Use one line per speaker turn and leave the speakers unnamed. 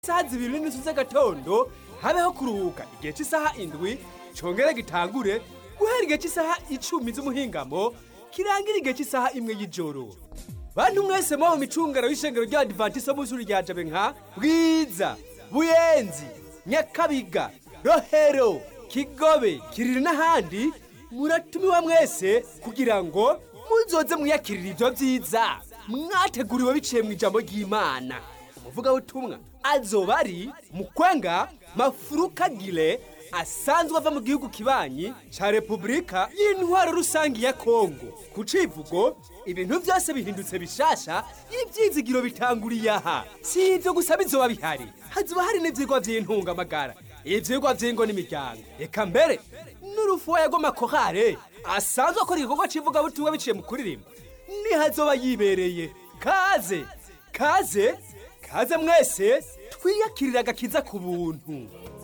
isaha zibiri n'inusu z'agatondo habeho kuruhuka igihe cy'isaha indwi congere gitangure guhera igihe cy'isaha icumi z'umuhingamo kirangira igihe cy'isaha imwe y'ijoro bantu mwese muba mu micungano y'ishengero ry'abadivantiso b'ishuri rya jabe nka bwiza buyenzi nyakabiga rohero kigobe kiriri n'ahandi muratumiwa mwese kugira ngo muzoze mwiyakirira ibyo byiza mwateguriwe biciye mu ijambo ry'imana umuvugabutumwa azoba ari mukwenga mafurukagire asanzwe ava mu gihugu kibanyi ca repubulika y'intwaro rusangi ya kongo ku civugo ibintu byose bihindutse bishasha ivyizigiro bitanguriye aha si ivyo gusa bizoba bihari hazoba hari n'ivyigwa vy'intungamagara ivyigwa vy'ingo n'imiryango eka mbere n'urufuwa rw'amakorale asanzwe akora igikorwa c'ivugabutumwa biciye mu kuririmba nihazoba yibereye kaze kaze kaze mwese twiyakirira agakiza ku buntu